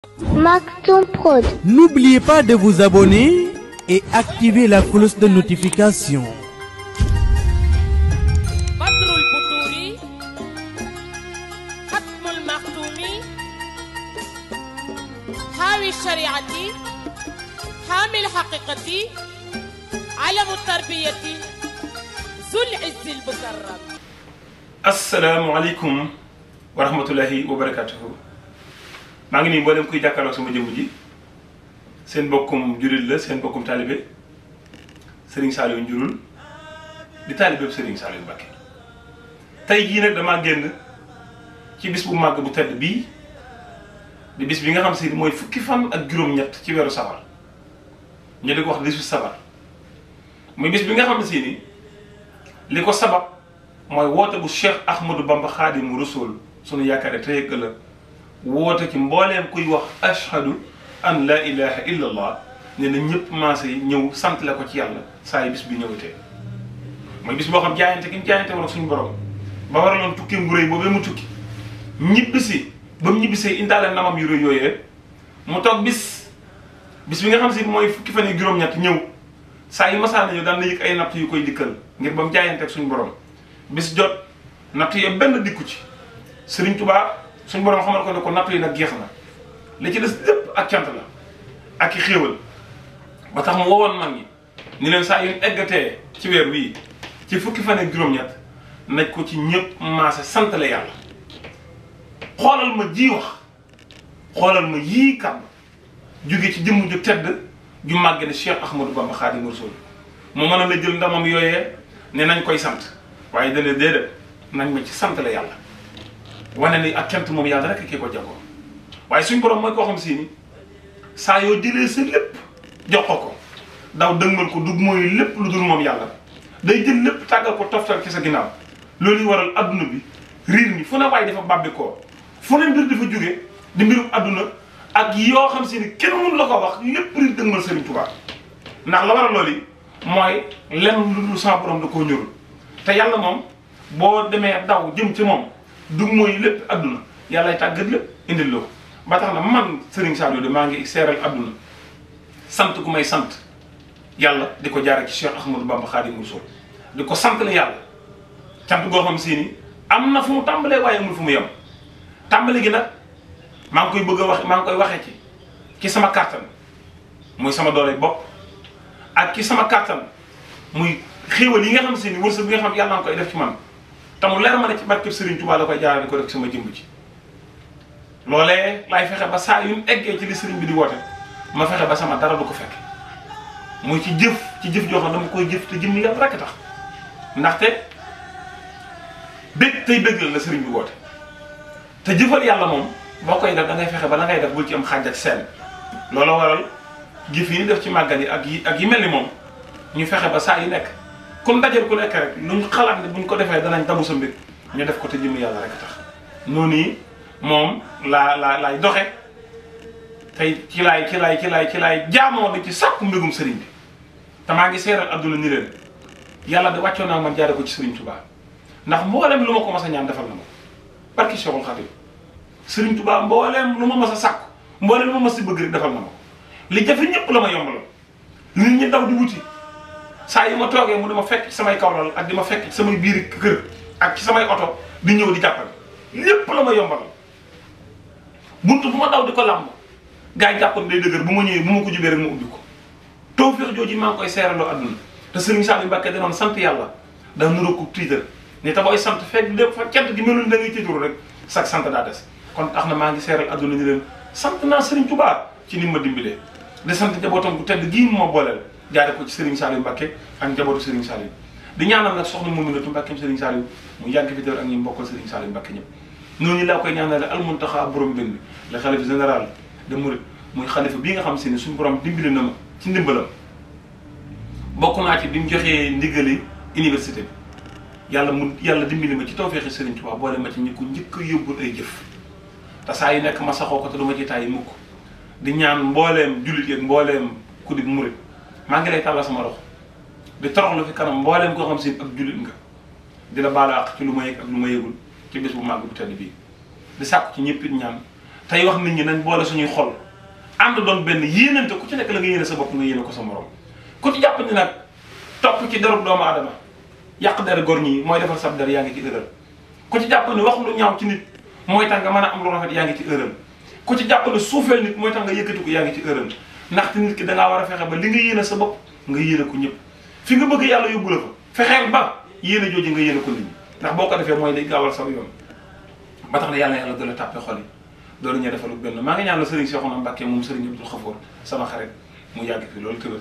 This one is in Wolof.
Maktoum Prod. N'oubliez pas de vous abonner et activer la cloche de notification. بدر البطور ختم المختوم حاوي الشريعة حامي الحقيقة علم التربية ذو العز المكرم asalaamaaleykum wa rahmatullahi wa barakatuhu maa ngi nii mboolem kuy jàkkaarloog sama jëmm ji seen bokkum jurit la seen bokkum taalibe Serigne Saliou Njurul di taalibe Serigne Saliou Mbacké tey jii nag damaa génn ci bis bu màgg bu tedd bii di bis bi nga xam si mooy fukki fan ak juróom-ñett ci weeru safar ñu di ko wax 18 safar muy bis bi nga xam si ni li ko sabab mooy woote bu Cheikh Ahmadou Bamba Xaadimu Rasul sunu yaakaar tey ak ëllëg woote ci mbooleem kuy wax ashhadu an la ilaha illa allah ne na ñëpp maase yi ñëw sant la ko ci yàlla saa yi bis bi ñëwatee mooy bis boo xam jaayante ki ñu jaayante woon ak suñu borom ba waraloon tukki bu rëy boobee mu tukki ñibbisi ba mu ñibbisee indaale namam yu rëy yooyee mu toog bis bis bi nga xam si mooy fukki fan yi juróom-ñett ñëw saa yi masaana ñëw daan na yëg ay natt yu koy dikkal ngir ba mu jaayante ak suñu borom bis jot natt yi benn dikku ci Sëriñ Tuubaa suñu borom xamal ko ne ko natt yi nag jeex na li ci des lépp ak cant la ak i xéewal ba tax mu woowoon mag ñi ni leen saa yu eggatee ci weer wii ci fukki fan ak juróom-ñett nañ ko ci ñëpp maase sant la yàlla xoolal ma ji wax xoolal ma yii kàddu jóge ci jëmm ju tedd ju màgg ne Cheikh Ahmadou Bamba Xaadimu Rasuul mu mën a la jël ndamam yooyee ne nañ koy sant waaye dana déedéet nañ ma ci sant la yàlla wane ni ak cant moom yàlla rek kii ko jagoo waaye suñ borom mooy koo xam si ni saa yoo jëlee sa lépp jox ko ko daw dëgmal ko dug mooy lépp lu dul moom yàlla day jël lépp tàggal ko toftal ci sa ginnaaw loolu yi waral adduna bi riir mi fu ne waaye dafa bàbbi koo fu ne mbir dafa jóge di mbirum adduna ak yoo xam si ni kenn mënu la ko wax lépp riir dëgmal Sëriñ Tuubaa ndax la waral loolu yi mooy lenn lu dul sa borom da koo ñorul te yàlla moom boo demee daw jëm ci moom du mooy lépp adduna yàllay tàggat lépp indil la ko ba tax na man Serigne Saliou de maa ngi seeral adduna sant ku may sant yàlla di ko jaare ci Cheikh Ahmadou Bamba Khadimu Rasul di ko sant la yàlla cant goo xam si ni am na fu mu tàmbalee waaye amul fu mu yem tàmbali gi nag maa ngi koy bëgg a wax maa ngi koy waxee ci ci sama kàttan muy sama doole bopp ak ci sama kàttan muy xéewal yi nga xam si ni wërsëg bi nga xam yàlla nga koy def ci man te mu leer ma ne ci barkeb Serigne Touba la koy jaarale ko def ci sama jëmb ci loolee laay fexe ba saa yu mu eggee ci li Serigne bi di woote ma fexe ba sama dara du ko fekk muy ci jëf ci jëf joo xam dama koy jëf te jëm ni yàlla rekk tax ndaxte bég tey béggal la Serigne bi woote te jëfal yàlla moom boo koy def da ngay fexe ba la ngay def bul ci am xaaj ak seen loola waral jëf yi ñu def ci màggal yi ak yi ak yi mel ni moom ñu fexe ba saa yu nekk kun dajal ku nekk rek luñ xalaat ne buñ ko defee danañ damu sa mbir ñu def ko te jëm yàlla rek tax noonu yi moom laa laa laay doxe tey ci laay ci laay ci laay ci laay jaamoo di ci sàkku mbégum sëriñ bi te maa ngi seeral adduna ni leen yàlla de wàccoon naa man jaare ko ci sëriñ Touba ndax mboolem lu ma ko mas a ñaan defal na ma barki Cheikhul Khadim sëriñ Touba mboolem lu ma mas a sàkku mboolem lu ma mas a bëgg rek defal na ma ko li jafe ñëpp la ma yombaloon nit ñi daw di wuti saa yi ma toogee mu dama fekk ci samay kawlal ak di ma fekk ci samay biir kër ak ci samay oto di ñëw di jàppale lépp la ma yombalal buntu bu ma daw di ko làmb gaa yi jàppoon day dëgër bu ma ñëwee bu ma ko jubee rek ma ubbi ko tawfeex jooju maa ngi koy seeraloo àdduna te Serigne Saliou Mbacké danoon sant yàlla daa nuroo ko tiitar ne te booy sant fekk lépp fa cant gi melul da ngay tiitaru rek sax sant daa des kon tax na maa ngi seeral àdduna ni leen sant naa Serigne Touba ci ni ma dimbalee di sant njabootam bu tedd gii moo booleel jaare ko ci Serigne Saliou Mbacké ak njabootu Serigne Saliou di ñaanal nag soxna Mominatou Mbacké Serigne Saliou mu yàgg fi teewul ak ñi mbokkal Serigne Saliou Mbacké ñëpp noonu laa koy ñaanale almuntaxa borom benn le xalifa général de Mouride muy xalifa bii nga xam si ne suñu borom dimbali na ma ci ndimbalam bokk naa ci bi mu joxee ndigali université bi yàlla mu yàlla dimbali ma ci tawfeexi Serigne Touba boole ma ci ñi ko njëkk a yóbbul ay jëf te saa yu nekk ma saxoo ko te du ma ci tàyyi mukk di ñaan mbooleem jullit yeeg mbooleem ku di Mouride maa ngi lay tàllal sama loxo di toroxlu fi kanam mbooleem koo xam si ak jullit nga di la baala ak ci lu ma yëg ak lu ma yëgul ci bés bu màgg bu tedd bii di sàkku ci ñëpp it ñaan tey wax nit ñi nañ boole suñuy xol ànd doon benn yéenante ku ci nekk la nga yéene sa bopp nga yéene ko sa morom ku ci jàpp ni nag topp ci derub doomu aadama yàq der gor ñi mooy defar sab der yaa ngi ci erreur ku ci jàpp ni wax lu ñaaw ci nit mooy tax nga mën a am lu rafet yaa ngi ci erreur ku ci jàpp ni suufeel nit mooy tax nga yëkkati ko yaa ngi ci erreur ndaxte nit ki dangaa war a fexe ba li nga yéene sa bopp nga yéene ko ñëpp fi nga bëgg yàlla yóbbu la fa fexeel ba yéene jooju nga yéene ko nit ñi ndax boo ko defee mooy day gaawal saw yoon ba tax na yàlla yàlla doole tàppe xol yi doolu ñu defalu benn maa ngi ñaan la sëriñ Cheikhouna Mbacké moom sëriñ Abdou Khafour sama xarit mu yàgg fi loolu tëral